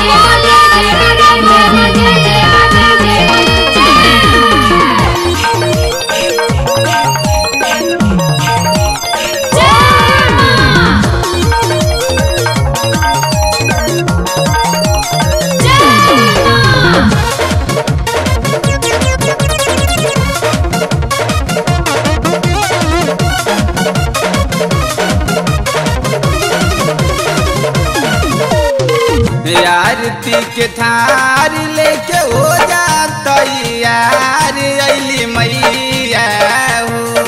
आरती के थार लेके हो जात यार अली मैया हो।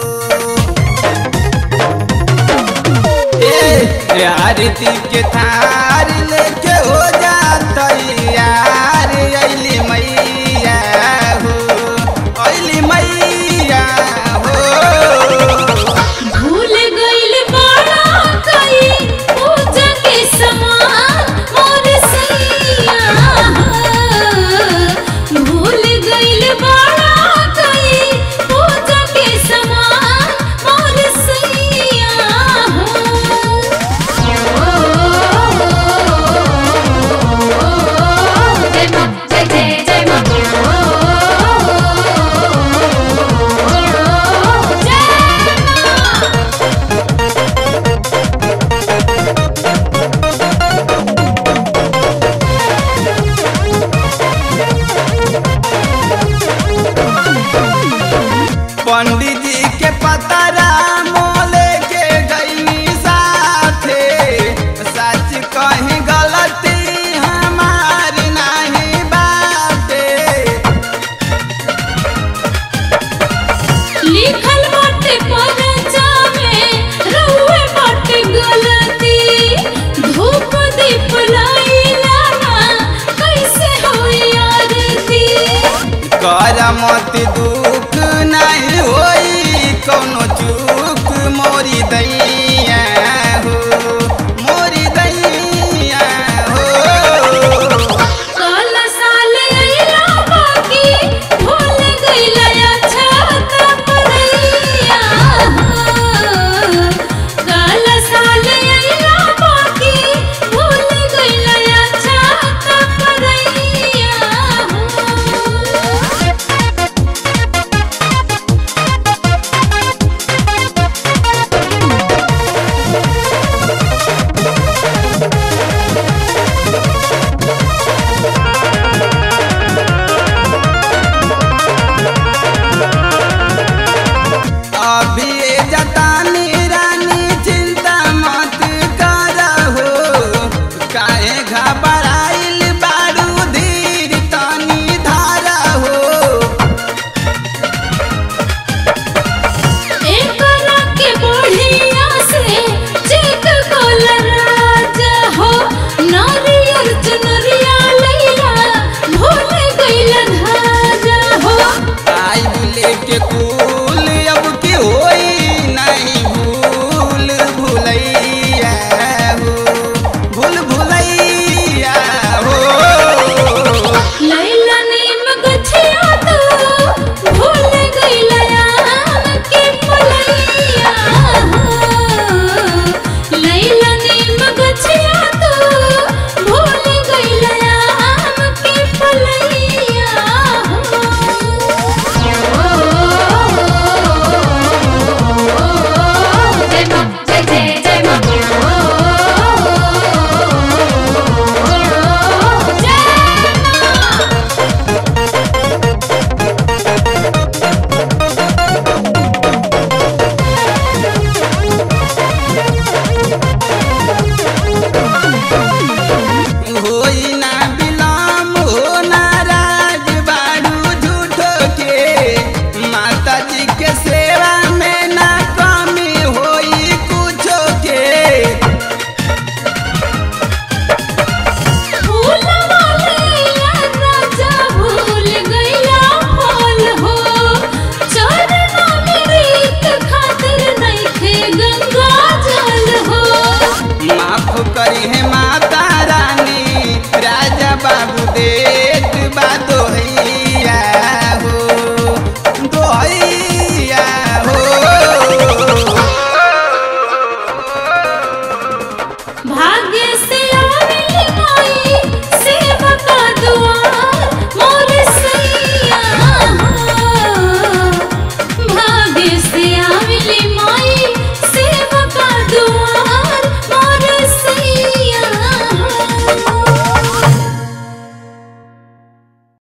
ए आरती के थार लेके हो जात यार अली मैया हो अली मैया हो भूल गइल बाड़ा कई पूजा के समान मोर सैया भूल गइल बाड़ा कई पूजा के समान मोर सैया जय मां जय जय जय मां जय मां पंडित जी के पतरा मोले के गईनी साथे सच कहीं गलती हमारी नहीं बाटे लिखल बाटे परचा में रहुए बाटे गलती धूप दीप लाइला ना कैसे होई आरती कर मत दुख